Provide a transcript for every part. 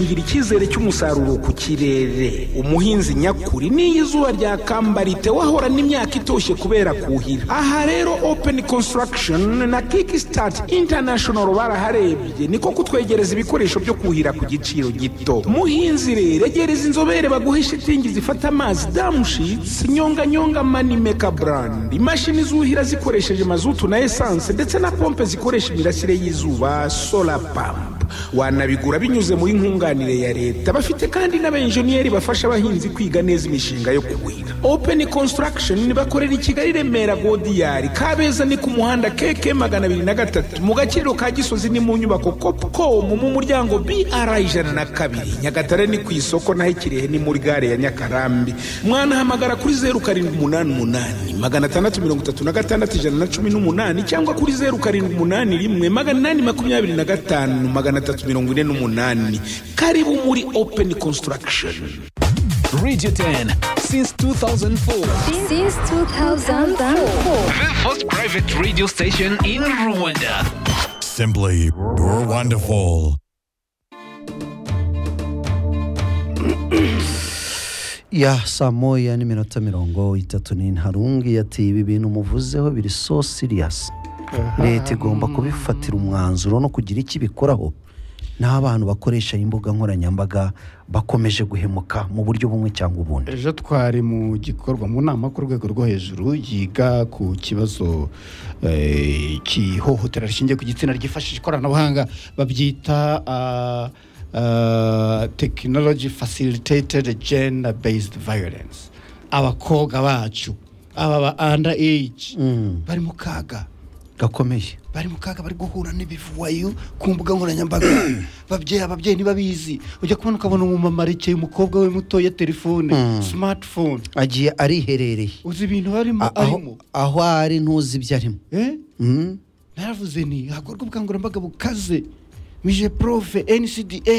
ngira icyizere cy'umusaruro ku kirere umuhinzi nyakuri n'iyo izuba ryakamba ritewe ahorana imyaka itoshye kubera kuhira aha rero open construction na kickstart international baraharebye niko kutwegereza ibikoresho byo kuhira ku giciro gito muhinzi rero egereza inzobere baguhe shitingi zifata amazi damushitsi nyonganyonga manimeka brand imashini zuhira zikoresheje mazutu na esanse ndetse na pompe zikoresha imirasire y'izuba solar pump wanabigura binyuze muri nkunganire ya leta bafite kandi n'abenjeniyeri bafasha abahinzi kwiga neza imishinga yo kuhira open construction bakorera i kigali remera godiyari kabeza ni ku muhanda keke magana abiri na gatatu mu gaciro ka gisozi ni mu nyubako copcom mu muryango br ijana na kabiri nyagatare ni ku isoko naho ikirehe ni muri gare ya nyakarambi mwanahamagara kuri zeru karindwi umunani umunani magana atandatu mirongo itatu na gatandatu ijana na cumi n'umunani cyangwa kuri zeru karindwi umunani rimwe magana inani makumyabiri na gatanu magana atatu mirongo ine n'umunani karibu muri open construction Radio 10 since 2004. Since 2004. The first private radio station in Rwanda. Simply wonderful. ya saa moya n'iminota mirongo itatu n'intarungi ati ibi bintu muvuzeho biri so siriyasi leta igomba kubifatira umwanzuro no kugira icyo ibikoraho n'abantu bakoresha imbuga nkoranyambaga bakomeje guhemuka mu buryo bumwe cyangwa ubundi ejo twari mu gikorwa mu nama ku rwego rwo hejuru yiga ku kibazo eh, cy'ihohotera rishingiye ku gitsina ryifashisha ikoranabuhanga babyita ah, ah, technology facilitated gender based violence abakobwa bacu aba ba under age bari mu kaga gakomeye bari mu kaga bari guhura n'ibivuwayo ku mbuga nkoranyambaga babyeyi ababyeyi ntibabizi ujya kubona ukabona umumama arekeye umukobwa we muto ya telefone smartphone agiye ariherereye uzi ibintu barimo A- arimo aho, aho ari ntuzi ibyo arimo Eh? Mm. naravuze ni hakorwa ubukangurambaga bukaze mije profe ncda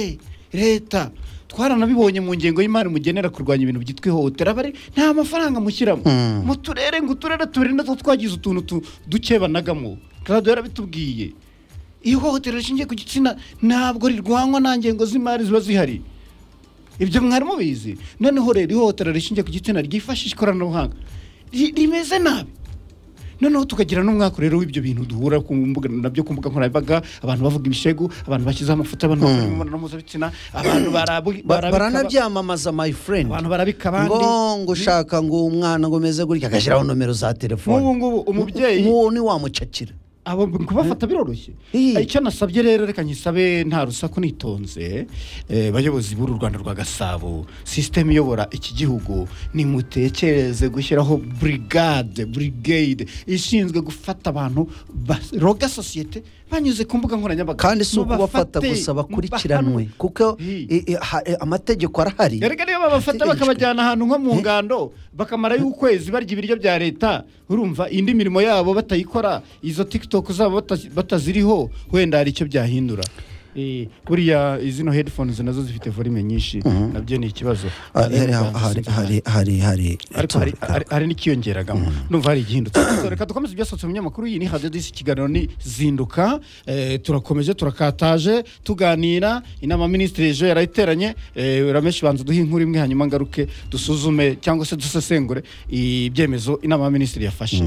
leta twaranabibonye mu ngengo y'imari mugenera kurwanya ibintu byitwa ihohotera bari nta mafaranga mushyiramo mu turere ngo uturere tubiri natwo twagize utuntu tu- duke banagamo radiyo yarabitubwiye ihohotera rishingiye ku gitsina ntabwo rirwanywa nta ngengo z'imari ziba zihari ibyo mwari mubizi noneho rero ihohotera rishingiye ku gitsina ryifashisha ikoranabuhanga ri- rimeze nabi noneho tukagira n'umwaka rero w'ibyo bintu duhura ku mbuga nabyo ku mbuga nkoranyambaga abantu bavuga ibishegu abantu bashyizeho amafoto abantu bakora imibonano mpuzabitsina abantu barabu- Ba- barabika- baranabyamamaza my friend abantu barabika abandi ngo ngo ushaka ngo umwana ngo umeze gutya agashyiraho nomero za nk'ubu telefone ngubu umubyeyi nk'uwo ntiwamucakira abo kubafata biroroshye Ii. icyo nasabye rero reka nyisabe nta rusaku nitonze eh, bayobozi b'uru rwanda rwa gasabo sisiteme iyobora iki gihugu nimutekereze gushyiraho burigade burigade ishinzwe gufata abantu baroga sosiyete banyuze ku mbuga nkoranyambaga kandi si ukubafata Mubafate, gusa mubahanwe. bakurikiranwe kuko Ii. i- i- ha- i- amategeko arahari erega niyo babafata Ategetswe. bakabajyana ahantu nko mu ngando bakamarayo ukwezi barya ibiryo bya leta urumva indi mirimo yabo batayikora izo tiktok zabo bata- bataziriho wenda hari icyo byahindura Eh, buriya izino headphones nazo zifite volume nyinshi nabyo ni ikibazo Ah, hari- hari- hari- hari- hari- ariko hari- hari- hari n'ikiyongeragamo numva hari igihindutse So, reka dukomeze ibyasohotse mu binyamakuru iyi ni hadiyo disi ikiganiro ni zinduka Eh, turakomeje turakataje tuganira inama minisitiri ejo yari iteranye Eh, rameshi banza duhe inkuru imwe hanyuma ngaruke dusuzume cyangwa se dusesengure ibyemezo inama minisitiri yafashe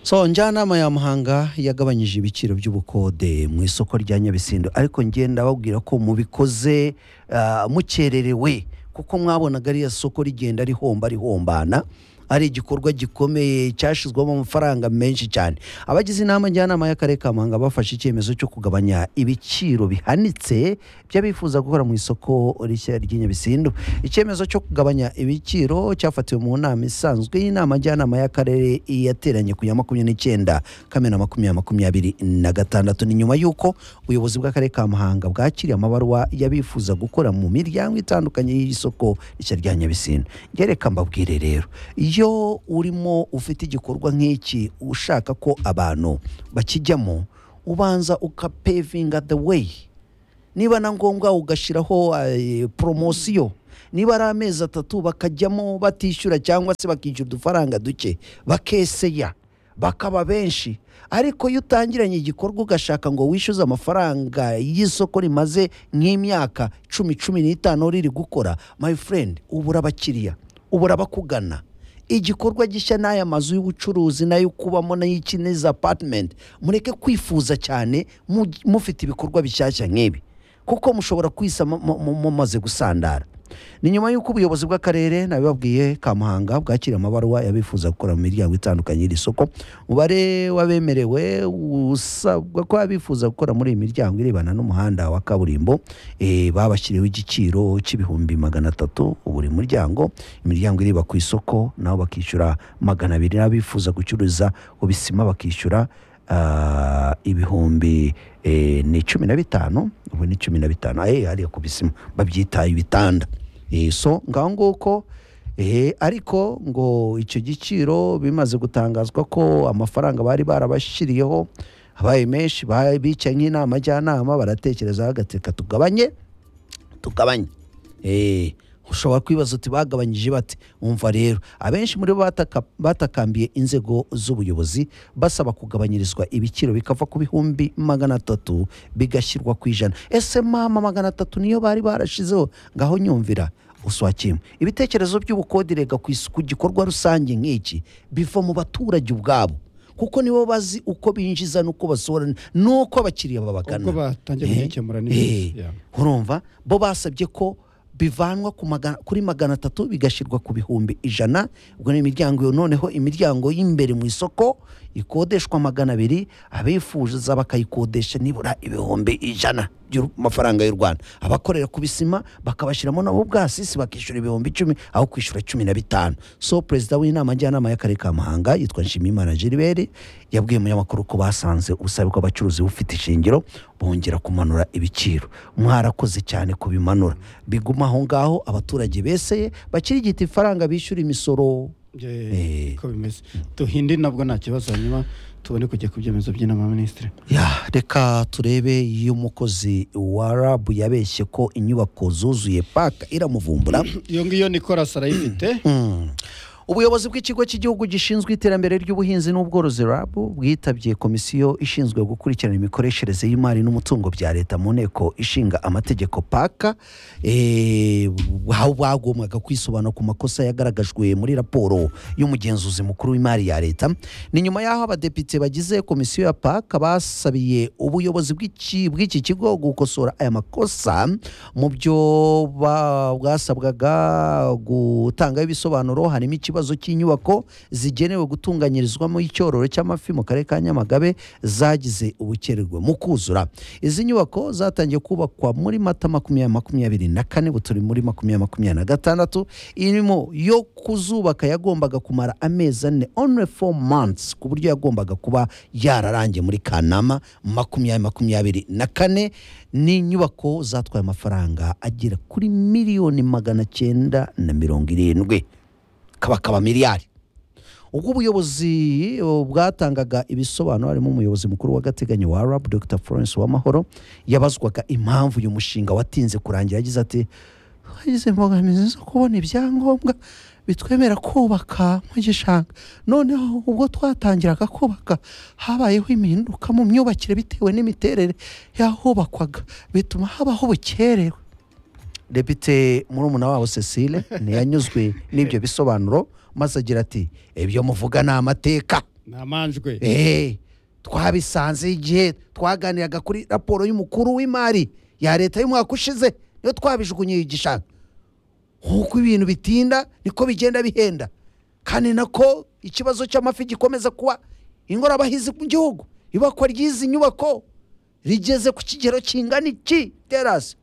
so njyanama ya muhanga yagabanyije ibiciro by'ubukode mu isoko rya nyabisindo ariko ngenda babwira ko mubikoze ah, mukererewe kuko mwabonaga ariya soko rigenda rihomba rihombana ari igikorwa gikomeye cyashyizwemo amafaranga menshi cyane abagize inama njyanama y'akarere ka muhanga bafashe icyemezo cyo kugabanya ibiciro bihanitse by'abifuza gukora mu isoko rishya ry'inyabisindu icyemezo cyo kugabanya ibiciro cyafatiwe mu nama isanzwe y'inama njyanama y'akarere yateranye ku ya makumyabiri n'icyenda kamena makumyabiri makumyabiri na gatandatu ni nyuma y'uko ubuyobozi bw'akarere ka muhanga bwakiriye amabaruwa y'abifuza gukora mu miryango itandukanye y'isoko rishya rya nyabisindu reka mbabwire rero iyo urimo ufite igikorwa nk'iki ushaka ko abantu bakijyamo ubanza ukapevinga the way niba na ngombwa ugashyiraho eh, poromosiyo niba ari amezi atatu bakajyamo batishyura cyangwa se bakishyura udufaranga duke bakeseya bakaba benshi ariko iyo utangiranye igikorwa ugashaka ngo wishyuze amafaranga y'isoko rimaze nk'imyaka cumi cumi n'itanu riri gukora my friend ubura abakiriya ubura abakugana igikorwa gishya n'aya mazu y'ubucuruzi n'ayo kubamo n'ay'iki n'izi apartment mureke kwifuza cyane mu- mufite ibikorwa bishyashya nk'ibi kuko mushobora kwisa mu- mu- mu- mumaze gusandara ni nyuma y'uko ubuyobozi bw'akarere nabibabwiye ka muhanga bwakira amabaruwa yabifuza gukora mu miryango itandukanye y'iri soko umubare w'abemerewe usabwa ko abifuza gukora muri iyi miryango irebana n'umuhanda wa kaburimbo eh, babashyiriweho igiciro cy'ibihumbi magana atatu buri muryango imiryango ireba ku isoko nabo bakishyura magana abiri n'abifuza gucuruza ku bisima bakishyura ah, ibihumbi eh, ni cumi na bitanu ubu ni cumi na bitanu aye hariya ku bisima babyita ibitanda Eh, so ngaho nguko eh, ariko ngo icyo giciro bimaze gutangazwa ko amafaranga bari barabashyiriyeho abaye menshi ba- bicaye nk'inama njyanama baratekereza bagateka tugabanye tugabanye Eh, ushobora kwibaza uti bagabanyije bate umva rero abenshi muri bo bataka- batakambiye inzego z'ubuyobozi basaba kugabanyirizwa ibiciro bikava ku bihumbi magana atatu bigashyirwa ku ijana ese mama magana atatu niyo bari barashizeho ngaho nyumvira uswakimwe ibitekerezo by'ubukodirega ku isuku gikorwa rusange nk'iki biva mu baturage ubwabo kuko nibo bazi uko binjiza n'uko basohora n'uko abakiriya babagana Uko batangiye Eh, kugikemura n'ibibazo, eh, yeah. urumva bo basabye ko bivanwa ku magana- kuri magana atatu bigashyirwa ku bihumbi ijana ubwo ni imiryango iyo noneho imiryango y'imbere mu isoko ikodeshwa magana abiri abifuza bakayikodesha nibura ibihumbi ijana by'amafaranga y'u rwanda abakorera ku bisima bakabashyiramo nabo ubwasisi bakishyura ibihumbi icumi aho kwishyura cumi na bitanu so perezida w'inama njyanama y'akarere ka muhanga yitwa nshimiyimana gilbert yabwiye umunyamakuru ko basanze ubusabe bw'abacuruzi bufite ishingiro bongera kumanura ibiciro mwarakoze cyane kubimanura biguma aho ngaho abaturage beseye bakirigita ifaranga bishyura imisoro Eh. uko bimeze duhinde nabwo nta kibazo hanyuma tubone kujya ku byemezo by'inama ya minisitiri ya reka turebe iyo umukozi wa rabu yabeshye ko inyubako zuzuye paka iramuvumbura iyo ngiyo nikorasi arayifite ubuyobozi bw'ikigo cy'igihugu gishinzwe iterambere ry'ubuhinzi n'ubworozi rab bwitabye komisiyo ishinzwe gukurikirana imikoreshereze y'imari n'umutungo bya leta mu nteko ishinga amategeko paka eh, aho bagombaga kwisobanura ku makosa yagaragajwe muri raporo y'umugenzuzi mukuru w'imari ya leta ni nyuma y'aho abadepite bagize komisiyo ya paka basabiye ubuyobozi bw'iki- bw'iki kigo gukosora aya makosa mu byo ba- bwasabwaga gutangaho ibisobanuro harimo ikibazo cy'inyubako zigenewe gutunganyirizwamo icyororo cy'amafi mu karere ka nyamagabe zagize ubukererwe mu kuzura izi nyubako zatangiye kubakwa muri mata makumyabiri makumyabiri na kane ubu turi muri makumyabiri makumyabiri na gatandatu irimo yo kuzubaka yagombaga kumara amezi ane only four months ku buryo yagombaga kuba yararangiye muri kanama makumyabiri makumyabiri na kane ni inyubako zatwaye amafaranga agera kuri miliyoni magana cyenda na mirongo irindwi kabakaba miliyari ubwo ubuyobozi eh, bwatangaga ibisobanuro harimo umuyobozi mukuru w'agateganyo wa rab dr florence wamahoro yabazwaga impamvu uyu mushinga watinze kurangira yagize ati hagize imbogamizi zo kubona ibyangombwa bitwemera kubaka mu gishanga noneho ubwo twatangiraga kubaka habayeho impinduka mu myubakire bitewe n'imiterere y'ahubakwaga bituma habaho ubukererwe depite murumuna wabo cecile ntiyanyuzwe n'ibyo bisobanuro maze agira ati ibyo muvuga ni amateka ni amanjwe eee twabisanze igihe twaganiraga kuri raporo y'umukuru w'imari ya leta y'umwaka ushize niyo twabijugunyiye igishanga nk'uko ibintu bitinda niko bigenda bihenda kandi nako ikibazo cy'amafi gikomeza kuba ingorabahizi mu gihugu ibakwa ry'izi nyubako rigeze ku kigero kingana iki terasi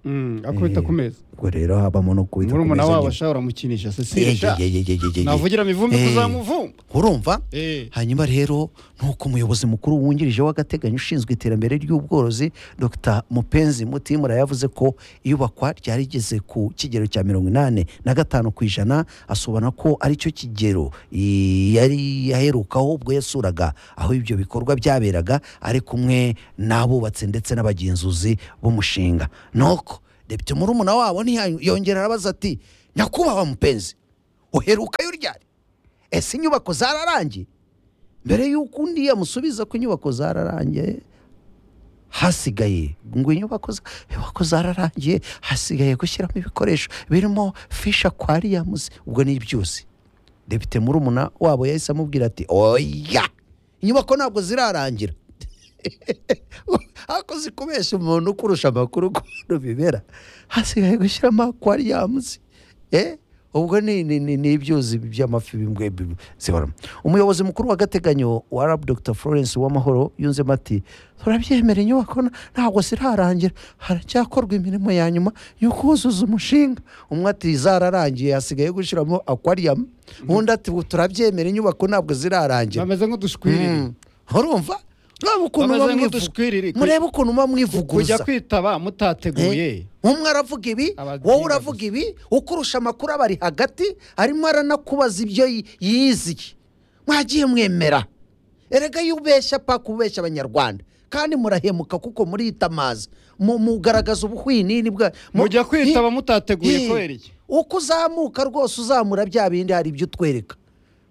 Mm, akubita ku meza ubwo rero habamo no kubita ku murumuna meza wabo nyine. ashobora mukinisha Ye, cecile ye, ye, ye, ye, ye, ye. navugira mivumbi Eh, kuzamuvumba urumva Eh. hanyuma rero nuko umuyobozi mukuru wungirije w'agateganyo ushinzwe iterambere ry'ubworozi dr mupenzi mutimura yavuze ko iyubakwa ryarigeze ku kigero cya mirongo inani na gatanu ku ijana asobanura ko aricyo kigero i- yari yaherukaho ubwo yasuraga aho ibyo bikorwa byaberaga ari kumwe n'abubatse ndetse n'abagenzuzi b'umushinga nuko depite murumuna wabo ntiyongera arabaza ati nyakubahwa mupenzi uherukayo ryari ese inyubako zararangiye mbere y'uko undi yamusubiza ko inyubako zararangiye hasigaye ngo inyubako za- inyubako zararangiye hasigaye gushyiramo ibikoresho birimo fisha kwariyamuzi ubwo ni ibyuzi depite murumuna wabo yahise amubwira ati oya inyubako ntabwo zirarangira hakoze kubeshya umuntu ukurusha amakuru ukuntu bibera hasigaye gushyiramo akwariyamuzi eh ubwo ni ni- ni- ni ibyuzi by'amafi bimwe bi- zihoramo umuyobozi mukuru w'agateganyo wa rab dr florence uwamahoro yunzemo ati turabyemera inyubako na- ntabwo zirarangira haracyakorwa imirimo ya nyuma yo kuzuza umushinga umwe ati zararangiye hasigaye gushyiramo akwariyamu undi ati "Ubu turabyemera inyubako ntabwo zirarangira bameze nk'udushwiriri Mm. urumva ureba ukuntu Bameze muba nk'udushwiriri. mwivu- murebe ukuntu muba kujya mwivuguruza kwitaba mutateguye umwe aravuga ibi Ababyiga wowe uravuga ibi ukurusha amakuru abari hagati arimo aranakubaza ibyo yi- yiziye mwagiye mwemera erega iyo ubeshya paka ubeshya abanyarwanda kandi murahemuka kuko muriyitamaza Mu- mugaragaza ubuhwinini bwa mu- mujya kwitaba mutateguye Ii- kubera iki uko uzamuka rwose uzamura bya bindi hari ibyo utwereka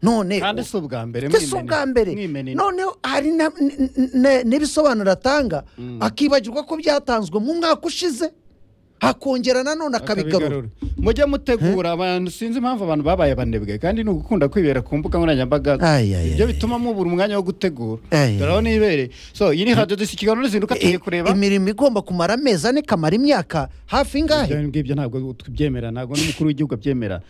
none kandi si ubwa mbere si ubwa mbere mwimenene noneho hari na- n- n- n'ibisobanuro atanga akibagirwa ko byatanzwe mu mwaka ushize akongera nanone akabigarura akabigarura mujye mutegura abantu sinzi impamvu abantu babaye abanebwe kandi ni ugukunda kwibera ku mbuga nkoranyambaga Ay, ay, ibyo ay, bituma mubura umwanya wo gutegura Ay, ay, dore aho nibere so iyi ni radiyo dusa ikiganiro n'izinduka tugiye kureba imirimo igomba kumara amezi ane kamara imyaka hafi ibyo ingahe ngibyo ntabwo tubyemera ntabwo n'umukuru w'igihugu abyemera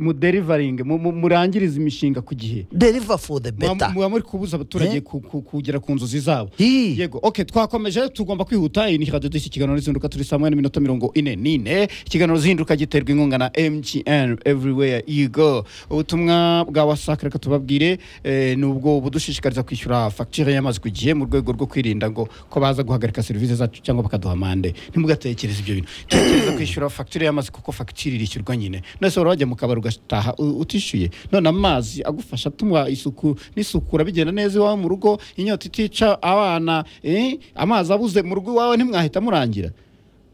muderivaringe mu- mu- murangirize imishinga ku gihe deliver for the Muba- better muba muri kubuza abaturage Eh? ku- ku- kugera ku nzozi zabo Hi. yego ok twakomeje tugomba kwihuta iyi ni radiyo dushya ikiganiro n'izinduka turi saa moya n'iminota mirongo ine n'ine ikiganiro zihinduka giterwa inkunga na mgn everywhere you go ubutumwa bwa wasak reka tubabwire eh, ni ubwo budushishikariza kwishyura fagitire y'amazi ku gihe mu rwego rwo kwirinda ngo ko baza guhagarika serivisi zacu cyangwa bakaduha amande ntimugatekereze ibyo bintu tekereza kwishyura fagitire y'amazi kuko fagitire irishyurwa nyine none se wari wajya mu kabari ugataha u- utishyuye none amazi agufasha atuma isuku n'isukura bigenda neza iwawe mu rugo inyota itica abana eh, amazi abuze mu rugo iwawe ntimwahita murangira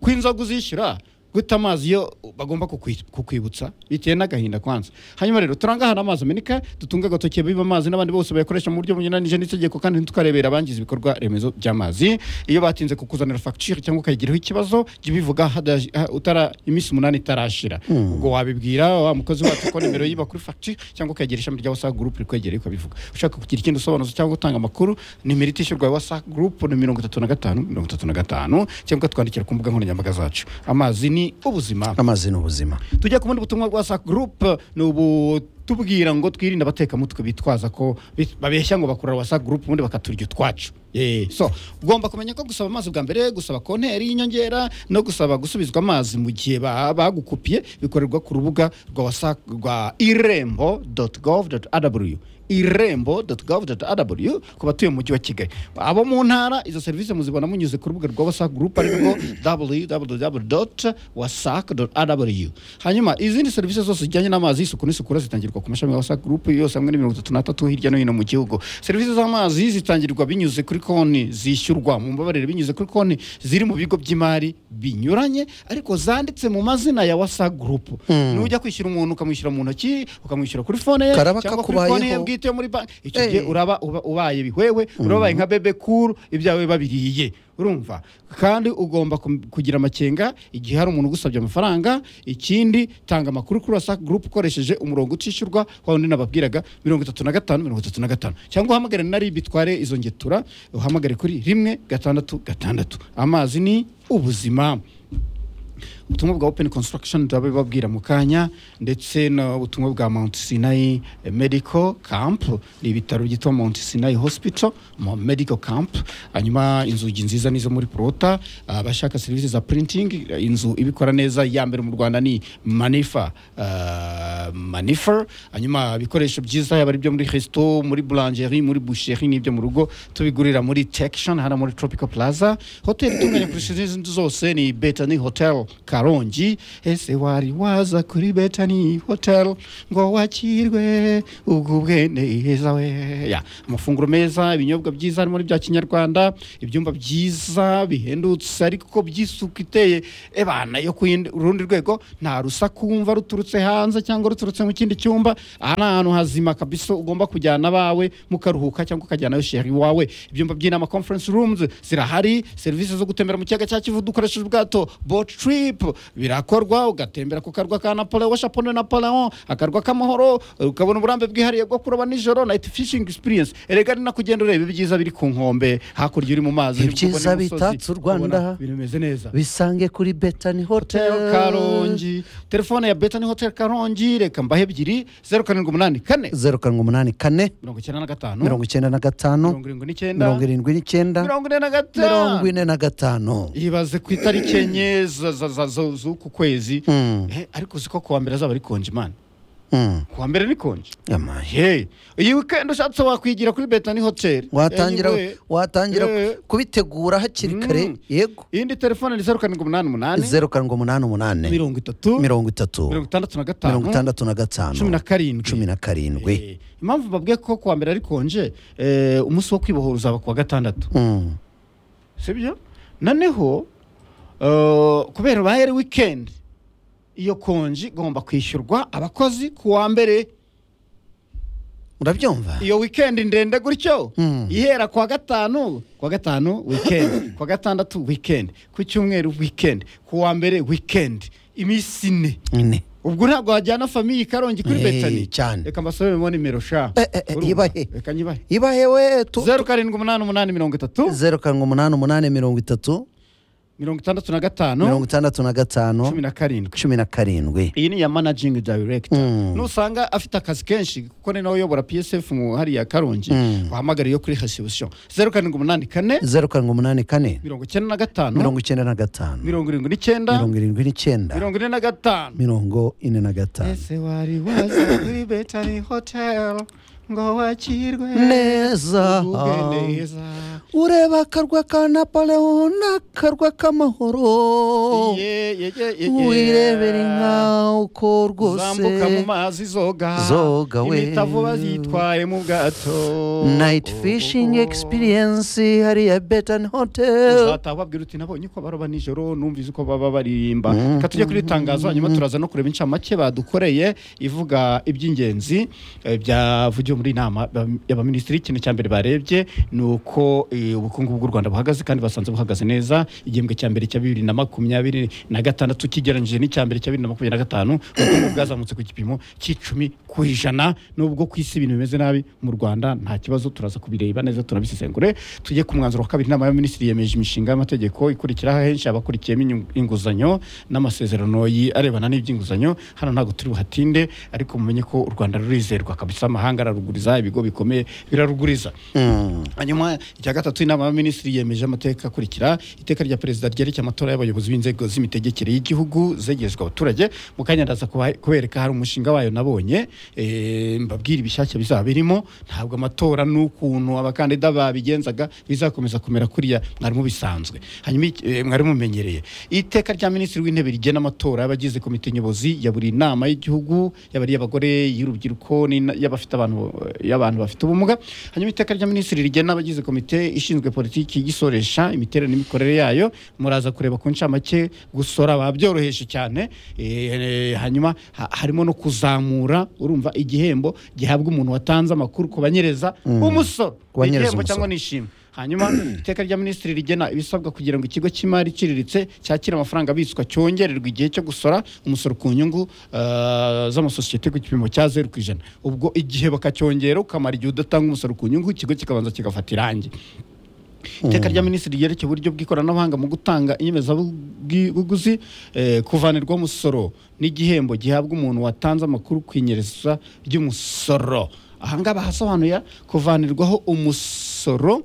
ko inzoga uzishyura gute amazi yo bagomba kukwi- kukwibutsa bitewe n'agahinda kwanza hanyuma rero turangahana amazi ameneka dutunge agatoki biba amazi n'abandi bose bayakoresha mu buryo bunyuranyije n'itegeko kandi ntitukarebera abangiza ibikorwa remezo by'amazi iyo batinze kukuzanira fagitire cyangwa ukayigiraho ikibazo jya ubivuga hadaje- ha- utara iminsi umunani itarashira ubwo wabibwira wa mukozi wacu ko nimero yiba kuri fagitire cyangwa ukayegera ishami rya wasa gurupe rikwegereye ukabivuga ushaka kugira ikindi usobanuza cyangwa gutanga amakuru nimero itishyurwa ya wasa gurupe ni mirongo itatu na gatanu mirongo itatu na gatanu cyangwa ukatwandikira ku mbuga nkoranyambaga zacu amazi ni ubuzima amazi ni ubuzima tujya ku bundi butumwa bwa sa gurupe ni ubutubwira ngo twirinde abatekamutwe bitwaza ko bit- babeshya ngo bakorera wasa gurupe ubundi bakaturya utwacu Eh, so ugomba kumenya ko gusaba amazi bwa mbere gusaba konteri y'inyongera no gusaba gusubizwa amazi mu gihe ba- bagukupiye bikorerwa ku rubuga rwa wasa rwa irembo doti govu doti adabuliyu irembo doti govu doti adabuliyu ku batuye mu mujyi wa kigali abo mu ntara izo serivisi muzibona munyuze ku rubuga rwa wasa gurupe ari rwo www doti wasaka doti adabuliyu hanyuma izindi serivisi zose zijyanye n'amazi isuku n'isukura zitangirwa ku mashami ya wasa gurupe yose hamwe na mirongo itatu n'atatu hirya no hino mu gihugu serivisi z'amazi zitangirwa binyuze kuri konti zishyurwa mu mbabarire binyuze kuri konti ziri mu bigo by'imari binyuranye ariko zanditse mu mazina ya wasa gurupe nujya kwishyura umuntu ukamwishyura mu ntoki ukamwishyura kuri fone ye Karaba cyangwa kuri konti ye kakubayeho. bwite yo muri banki icyo Eh. gihe uraba uba- ubaye bihwewe urabaye nka bebe kuru ibyawe biba biriye urumva kandi ugomba kum- kugira amakenga igihe hari umuntu ugusabye amafaranga ikindi tanga amakuru kuri wasac group ukoresheje umurongo utishyurwa wa wundi nababwiraga mirongo itatu na gatanu mirongo itatu na gatanu cyangwa uhamagare na rib itware izo ngetura uhamagare kuri rimwe gatandatu gatandatu amazi ni ubuzima ubutumwa bwa open construction turabibabwira mu kanya ndetse n'ubutumwa bwa mount sinai medical camp ni ibitaro byitwa mount sinai hospital mu medical camp hanyuma inzugi nziza nizo muri prota abashaka serivisi za printing inzu ibikora neza ya mbere mu rwanda ni manifa ah, manifa hanyuma ibikoresho byiza yaba ari ibyo muri resto muri boulangerie muri boucherie n'ibyo mu rugo tubigurira muri tection hano muri tropical plaza hoteli itunganya kurusha izindi zose ni betani hotel karongi ese wari waza kuri betani hoteli ngo wakirwe ugubwe neza we Ya, amafunguro meza ibinyobwa byiza harimo n'ibya kinyarwanda ibyumba byiza bihendutse ariko by'isuku iteye ebana yo ku yindi- urundi rwego nta rusaku wumva ruturutse hanze cyangwa ruturutse mu kindi cyumba aha ni ahantu hazima kabisa ugomba kujyana abawe mukaruhuka cyangwa ukajyanayo sheri wawe ibyumba by'inama conference rooms zirahari serivisi zo gutembera mu kiyaga cya kivu dukoresheje ubwato boat trip birakorwa ugatembera ku karwa ka napoleon washapone napoleon akarwa k'amahoro ukabona uburambe bwihariye bwo kuroba nijoro night fishing experience erega ni nakugenda ureba ibyiza biri ku nkombe hakurya uri mu mazi uri Ibyiza kubona imisozi, bitatse u Rwanda. ubona bimeze neza bisange kuri betani hotel hotel karongi telefone ya betani hotel karongi reka mbahe ebyiri zeru karindwi umunani kane zeru karindwi umunani kane mirongo icyenda na gatanu mirongo icyenda na gatanu mirongo irindwi n'icyenda mirongo irindwi n'icyenda mirongo ine na mirongo gatanu ine na gatanu ibaze ku itariki enye za- za- za- za- z'uku kwezi Eh, ariko uziko kuwa mbere azaba ari konje imana Mm, kuwa mbere ni konje yamaye Hey, iyi weekend ushatse wakwigira kuri betani hoteli watangira Anyway, watangira Eh. kubitegura hakiri kare Mm. yego iyindi telefone ni zeru karindwi umunani umunani zeru karindwi umunani umunani mirongo itatu mirongo itatu mirongo itandatu na mirongo gatanu itandatu na gatanu cumi na karindwi cumi na karindwi Eh, impamvu mbabwiye ko kuwa mbere ari konje eh, umunsi wo kwibohora uzaba kuwa gatandatu Mm, sibyo noneho eh, kubera ubaye ari weekend iyo konji igomba kwishyurwa abakozi kuwa mbere urabyumva iyo weekend ndende gutyo Mm. ihera kuwa gatanu kuwa gatanu weekend kuwa gatandatu weekend ku cyumweru weekend kuwa mbere weekend iminsi ine Ine. ubwo ntabwo wajyana famiye ikarongi kuri Eh, betani cyane. reka mbasobemo nimero sha Eh, eh, eh, Urumva? ibahe. reka nyibahe ibahe we tu- zeru karindwi umunani umunani mirongo itatu zeru karindwi umunani umunani mirongo itatu mirongo itandatu na gatanu mirongo itandatu na gatanu cumi na karindwi cumi na karindwi iyi ni iya manajingi dayiregita Mm. nusanga afite akazi kenshi kuko ni nawe uyobora psf mu hariya karongi Mm. wahamagara iyo kuri hasibusiyo zeru karindwi umunani kane zeru karindwi umunani kane mirongo icyenda na gatanu mirongo icyenda na gatanu mirongo irindwi n'icyenda mirongo irindwi n'icyenda mirongo ine na gatanu mirongo ine na gatanu ese wari waza kuri betani hoteli ngo wakirwe neza ugubwe neza ureba akarwa ka napoleon n'akarwa k'amahoro Ye- ye- ye- ye- ye. wirebera inka uko rwose zambuka mu mazi zoga Zoga we. imitavu bazitwaye mu bwato night fishing experience hariya betan hotel uzataha ubabwira uti nabonye uko baroba nijoro numvise uko baba baririmba reka tujye kuri iri tangazo hanyuma turaza no kureba incamake badukoreye ivuga iby'ingenzi eh, byavugiwe muri iyi nama ba- y'abaminisitiri ikintu cya mbere barebye ni uko eh, ubukungu bw'u rwanda buhagaze kandi basanze buhagaze neza igihembwe cya mbere cya bibiri na makumyabiri na gatandatu kigereranyije n'icya mbere cya bibiri na makumyabiri na gatanu ubukungu bwazamutse ku gipimo cy'icumi ku ijana nubwo ku isi ibintu bimeze nabi mu rwanda nta kibazo turaza kubireba neza tunabisesengure tujye ku mwanzuro wa kabiri inama y'abaminisitiri yemeje imishinga y'amategeko ikurikiraho ahenshi abakurikiyemo inyungu- inguzanyo n'amasezerano yi- arebana n'iby'inguzanyo hano ntabwo turi buhatinde ariko mumenye ko u rwanda rurizerwa kabisa amahanga araruguriza ibigo bikomeye biraruguriza hanyuma icya gatatu inama y'abaminisitiri yemeje amateka akurikira iteka rya perezida ryerekeye amatora y'abayobozi b'inzego z'imitegekere y'igihugu zegerezwa abaturage mu kanya ndaza kuba- kubereka hari umushinga wayo nabonye eh, mbabwira ibishyashya bizaba birimo ntabwo amatora n'ukuntu abakandida babigenzaga bizakomeza kumera kuriya mwarimu bisanzwe hanyuma iki- eh, mwari mumenyereye iteka rya minisitiri w'intebe rigena amatora y'abagize komite nyobozi ya buri nama y'igihugu y'abari abagore y'urubyiruko n'ina- y'abafite abantu y'abantu bafite ubumuga hanyuma iteka rya minisitiri rigena abagize komite ishinzwe politiki igisoresha imiterere n'imikorere yayo muraza kureba ku ncamake gusora babyoroheje cyane Eh, hanyuma ha- harimo no kuzamura urumva igihembo gihabwa umuntu watanze amakuru ku banyereza umusoro Ku banyereza igihembo umusoro. cyangwa nishimwe hanyuma iteka rya minisitiri rigena ibisabwa kugira ngo ikigo cy'imari iciriritse cyakira amafaranga abitswa cyongererwa igihe cyo gusora umusoro ku nyungu eh, z'amasosiyete ku gipimo cya zeru ku ijana ubwo igihe bakacyongera ukamara igihe udatanga umusoro ku nyungu ikigo kikabanza kigafata irangi iteka rya minisitiri ryerekeye uburyo bw'ikoranabuhanga mu gutanga inyemezabuguzi eh, kuvanirwaho umusoro n'igihembo gihabwa umuntu watanze amakuru ku inyereza ry'umusoro ahangaha bahasobanuye kuvanirwaho umusoro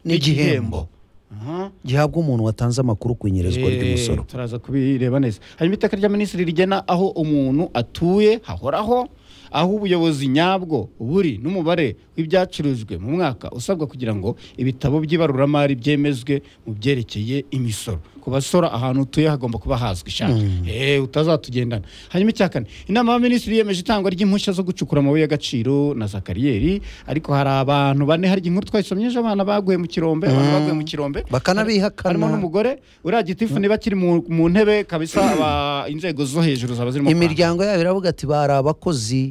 N'igihembo. Aha. gihabwa umuntu watanze amakuru ku inyerezwa Eh, ry'umusoro turaza kubireba neza hanyuma iteka rya minisitiri rigena aho umuntu atuye hahoraho aho ubuyobozi nyabwo buri n'umubare w'ibyacurujwe mu mwaka usabwa kugira ngo ibitabo by'ibaruramari byemezwe mu byerekeye imisoro ku ku basora ahantu utuye hagomba kuba hazwi shaka eh utazatugendana hanyuma icya kane inama y'abaminisitiri yemeje itangwa ry'impushya zo gucukura amabuye y'agaciro na za kariyeri ariko hari abantu bane hari inkuru twayisomye ejo abana baguye mu kirombe abantu baguye mu kirombe Bakanabihakana. harimo n'umugore uriya gitifu niba akiri mu mu ntebe kabisa aba- inzego zo hejuru zaba zirimo kwanga. imiryango yabo iravuga ati bari abakozi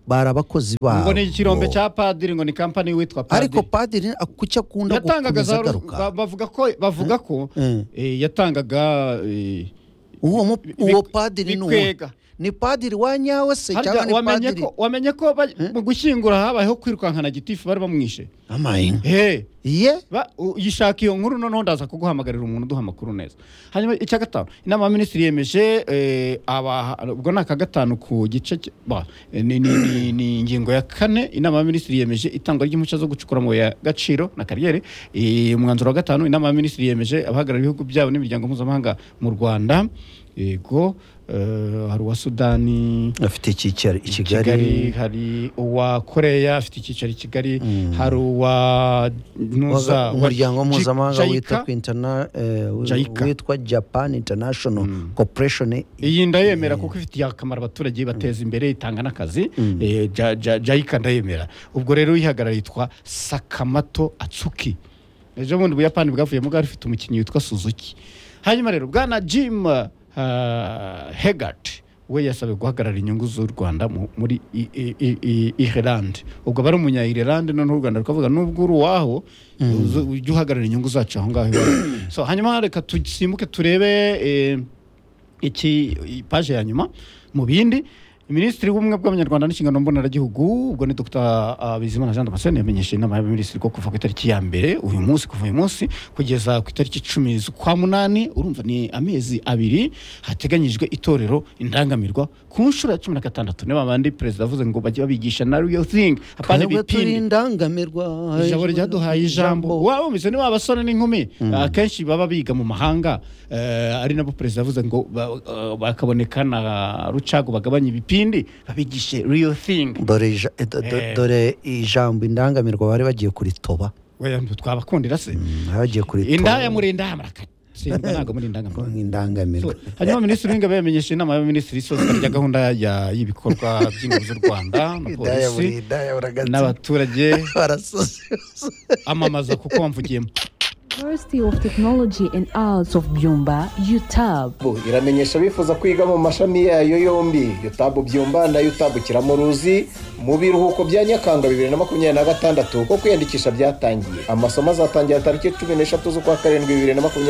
bari abakozi babo ngo ni ikirombe cya padiri ngo ni kampani witwa padiri ariko padiri kuki akunda yatangaga gukomeza za ba- agaruka bavuga ko bavuga ko Mm. eh, yatangaga eh, uwo mu- bi- uwo padiri ni uwo bikwega. ni padiri wa nyawe se cyangwa harya ni wamenye padiri ko wamenye ko ba- mu gushyingura habayeho kwirukankana gitifu bari bamwishe amahinga Eh, ye ba- u- yishaka iyo nkuru noneho ndaza kuguhamagarira umuntu uduha amakuru neza hanyuma icya gatanu inama ya minisitiri yemeje eh, aba ubwo ni aka gatanu ku gice cy- ba, eh, ni, ni, ni, ni ingingo ya kane inama ya minisitiri yemeje itangwa ry'impushya zo gucukura amabuye ya gaciro na kariyeri Eh, umwanzuro wa gatanu inama ya minisitiri yemeje abahagarariye ibihugu byabo n'imiryango mpuzamahanga mu rwanda yego eh, hari uwa sudani afite icyicaro i kigali kigali hari uwa koreya afite icyicaro i kigali hari uwa waga- ntuza umuryango wa- mpuzamahanga Jai- wita Jaica. ku interna eh, Jaica. witwa japan international corporation iyi ndayemera kuko ifitiye akamaro abaturage bateza imbere itanga n'akazi Eh, Ja- Ja- jayika ndayemera ubwo rero uyihagarara yitwa sakamato atsuki ejo bundi ubuyapani bwavuyemo bwari bufite umukinnyi witwa suzuki hanyuma rero bwana jim ah, hegart we yasabwe guhagarara inyungu z'u rwanda mu- muri I- I- I- I- ireland ubwo aba ari umunya ireland noneho u rwanda rukavuga nubwo uri uwaho uze- ujye uhagarara inyungu zacu aho ngaho iwawe." So, hanyuma reka dusimbuke turebe eh, iki iyi paje ya nyuma mu bindi minisitiri w'ubumwe bw'abanyarwanda n'inshingano mboneragihugu ubwo ni dr ah, bizimana jean damascene yamenyeshe inama y'abaminisitiri ko kuva ku itariki ya mbere uyu munsi kuva uyu munsi kugeza ku itariki icumi z'ukwa munani urumva ni amezi abiri hateganyijwe itorero indangamirwa ku nshuro ya cumi na gatandatu niba bandi perezida avuze ngo bajye babigisha na real thing apana twebwe turi ibipindi indangamirwa ijambo ryaduhaye ijambo waba wumvise niba abasore n'inkumi akenshi baba biga mu mahanga eh, ari nabo perezida yavuze ngo ba- eh, bakaboneka na rucago bagabanye ibipindi babigishe real thing dore ija- eh, do- do- Eh. dore ijambo indangamirwa bari bagiye kuritoba Weya, twabakundira se bari bagiye indaya kuritoba muri indaya marakara Sindwa ntabwo muri indangamuntu indangamirwa So, hanyuma minisitiri w'ingabo yamenyesha inama y'abaminisitiri isozwa rya gahunda ya- y'ibikorwa by'ingabo z'u rwanda na Indaya buri polisi indaya buragatsina n'abaturage barasoze amamaza kuko wamvugiyemo University of Technology and Arts of Byumba, UTAB. UTAB iramenyesha abifuza kwiga mu mashami yayo yombi UTAB Byumba na UTAB Kiramuruzi mu biruhuko bya Nyakanga 2026 ko kwiyandikisha byatangiye amasomo azatangira tariki 13 z'ukwa karindwi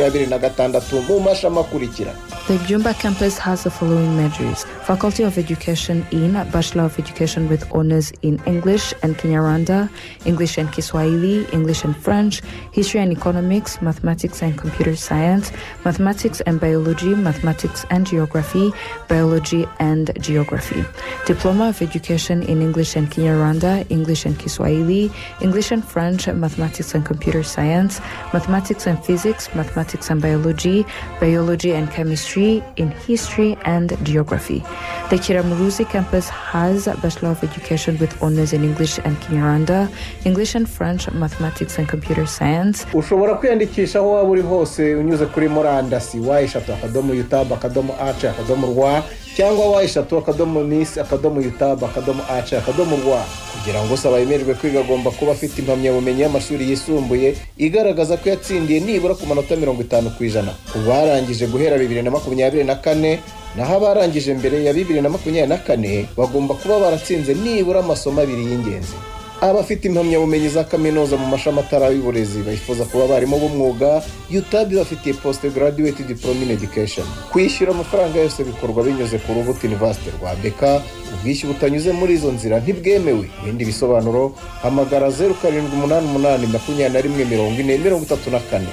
2026 mu mashami akurikira The Jumba campus has the following majors Faculty of Education in Bachelor of Education with honors in English and Kinyarwanda, English and Kiswahili, English and French, History and Economics, Mathematics and Computer Science, Mathematics and Biology, Mathematics and Geography, Biology and Geography. Diploma of Education in English and Kinyarwanda, English and Kiswahili, English and French, Mathematics and Computer Science, Mathematics and Physics, Mathematics and Biology, Biology and Chemistry, in History and Geography. The Kiramuruzi campus has Bachelor of Education with honors in English and Kinyarwanda, English and French, Mathematics and Computer Science, ushobora kwiyandikisha aho waba uri hose unyuze kuri murandasi wa eshatu akadomo yutabu akadomo aci akadomo rwa cyangwa wa eshatu akadomo misi akadomo yutabu akadomo aci akadomo rwa kugira ngo usaba yemererwe kwiga agomba kuba afite impamyabumenyi y'amashuri yisumbuye igaragaza ko yatsindiye nibura ku manota mirongo itanu ku ijana ku barangije guhera bibiri na makumyabiri na kane naho abarangije mbere ya bibiri na makumyabiri na kane bagomba kuba baratsinze nibura amasomo abiri y'ingenzi abafite impamyabumenyi za kaminuza mu mashami atari y'uburezi bifuza kuba abarimu b'umwuga UTAB bafitiye post graduate diploma in education kwishyura amafaranga yose bikorwa binyuze ku rubuto university rwa BK ubwishyu butanyuze muri izo nzira ntibwemewe ibindi bisobanuro hamagara zeru karindwi umunani umunani makumyabiri na rimwe mirongo ine mirongo itatu na kane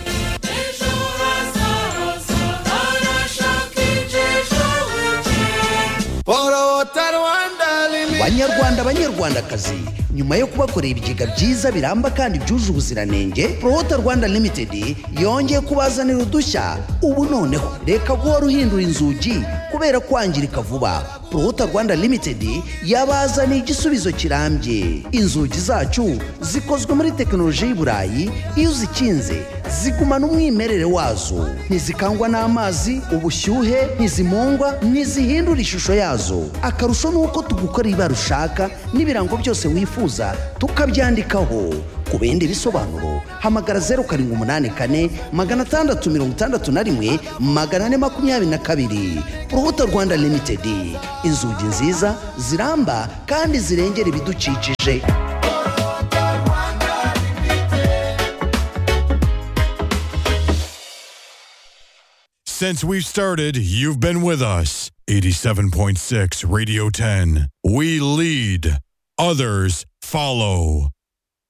banyarwanda banyarwandakazi nyuma yo kubakorera ibigega byiza biramba kandi byuje ubuziranenge prohota rwanda limited yongeye kubazanira udushya ubu noneho reka guhora uhindura inzugi kubera kwangirika vuba prohota rwanda limited yabazaniye igisubizo kirambye inzugi zacu zikozwe muri tekinoloji y'iburayi iyo uzikinze zigumana umwimerere wazo ntizikangwa n'amazi ubushyuhe ntizimungwa ntizihindura ishusho yazo akarusho ni uko tugukora ibara ushaka n'ibirango byose wifuza tukabyandikaho ku bindi bisobanuro hamagara zeru karindwi umunani kane magana atandatu mirongo itandatu na rimwe magana ane makumyabiri na kabiri urubuto rwanda limitedi inzugi nziza ziramba kandi zirengera ibidukikije Since we've started, you've been with us. 87.6 Radio 10. We lead, others follow.